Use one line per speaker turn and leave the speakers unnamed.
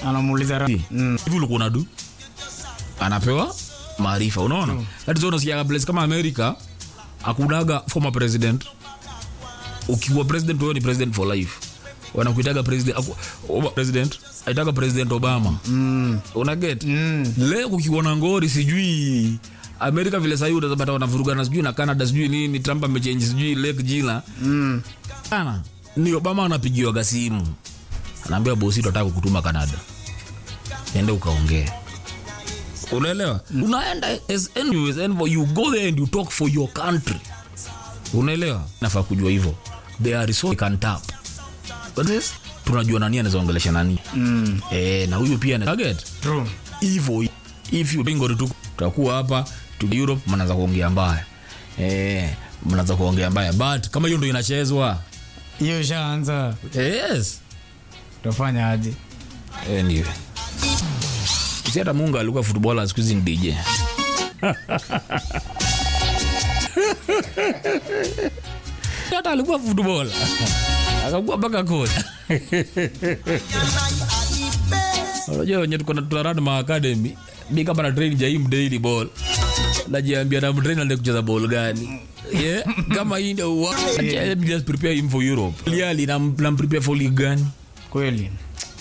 anamuuliza ra- Mm.
hivi ulikuwa unadu anapewa maarifa unaona that is why unasikia place kama america akunaga former president ukiwa president wewe ni president for life wanakuitaga president aku, Oba- president aitaga president obama
Mm.
una get
Mm.
leo kukiwa na ngori sijui amerika vile sahii utazapata wanavurugana sijui na canada sijui nini trump amechenji sijui lake jina
Mm.
sana ni obama anapigiwaga simu anaambia bosi tunataka kukutuma canada ende ukaongee unaelewa unaenda as anyways, envo, you go there and you talk for your country unaelewa nafaa kujua hivyo they are resource they can tap But this, tunajua nani anaweza ongelesha nani
Mm.
eh, na huyu pia ana- get
True.
hivyo if you bingo tu tutakuwa hapa tu Europe mnaanza kuongea mbaya eh mnaanza kuongea mbaya but kama hiyo ndio inachezwa
hiyo ishaanza
yes
utafanya aje
anyway si hata Mungu alikuwa footballer siku hizi ni DJ hata alikuwa footballer akakuwa mpaka kocha unajua wenye tuko na tunarun ma academy mi kama na train jaim daily ball najiambia na mtrain ande kucheza ball gani yeah kama hii ndio wa- let me just prepare him for Europe clearly na na prepare for league gani
kweli